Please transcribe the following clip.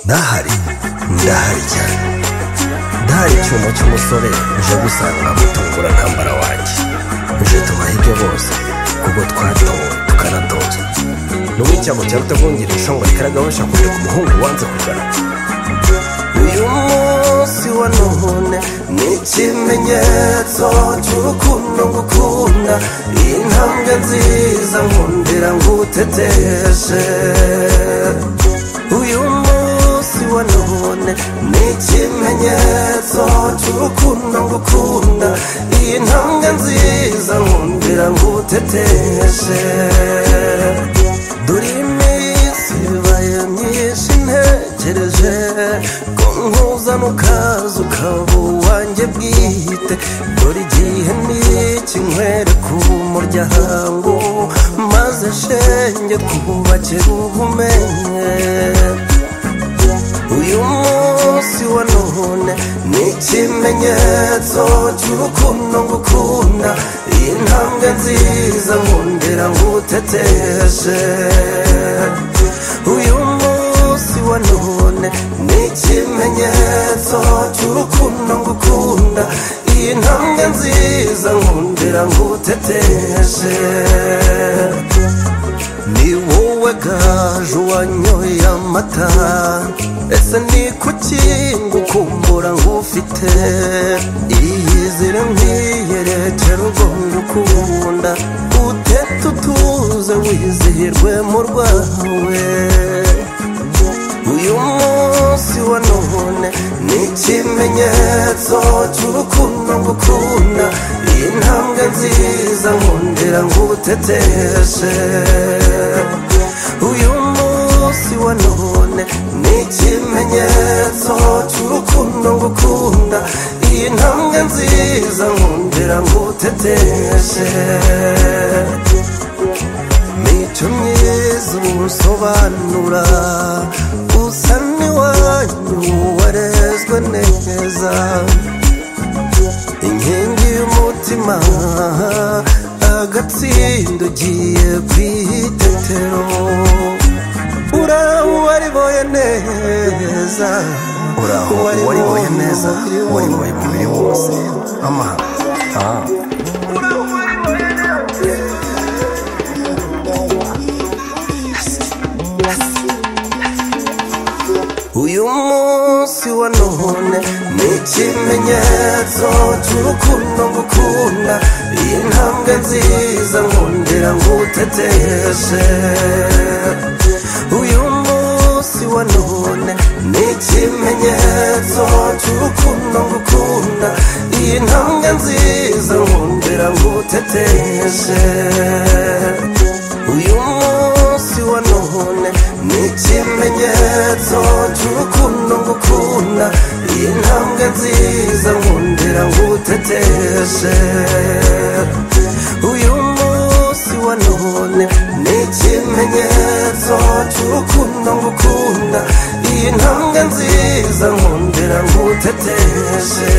ndahari ndahari cyane ndahari icyuma cy'umusore uje gusanga gutungura akambara wanjye uje tubaha ibyo bose kuko twatowe tukanatozwa n'ubu icyambo cyaba utavungira ishongwa rikaraga basha kujya ku muhungu wanze kugana uyu munsi wa none ni ikimenyetso cy'urukundo ngukunda iyi ntambwe nziza nkundira nguteteje uyu munsi wa none ni ikimenyetso cy'urukundo ngukunda iyi ntambwe nziza nkundira nguteteje dore iminsi ibaye myinshi ntegereje ko nkuzana ukaza ukaba uwanjye bwite dore igihe n'iki nkwereka umuryango maze shenge twubakira ubumenye uyu munsi wa none ni ikimenyetso cy'urukundo ngukunda iyi ntambwe nziza nkundira nguteteje uyu munsi wa none ni ikimenyetso cy'urukundo ngukunda iyi ntambwe nziza nkundira nguteteje ni wowe gaje uwanyoye amata ese ni kuki ngukumbura ngufite iyizire nk'iye rekera ugomba ukunda utete utuze wizihirwe mu rwawe uyu munsi wa none ni ikimenyetso cy'urukundo ngukunda iyi ntambwe nziza nkundira nguteteje uyu munsi wa none ni ikimenyetso cy'urukundo ngukunda iyi ntambwe nziza nkundira nguteteje mico myiza usobanura usa n'iwanyu warezwe neza inkingi y'umutima agatsindo ugiye ku itetero uraho wariboye neza uraho wariboye neza wariboye umubiri wose amahano Ah. uyu munsi wa none ni ikimenyetso cy'urukundo ngukunda iyi ntambwe nziza nkundira nguteteje uyu munsi wa none ni ikimenyetso cy'urukundo ngukunda iyi ntambwe nziza nkundira nguteteje uyu munsi wa none ni ikimenyetso cy'urukundo ngukunda iyi ntambwe nziza nkundira nguteteje uyu munsi wa none ni ikimenyetso cy'urukundo ngukunda iyi ntambwe nziza nkundira nguteteje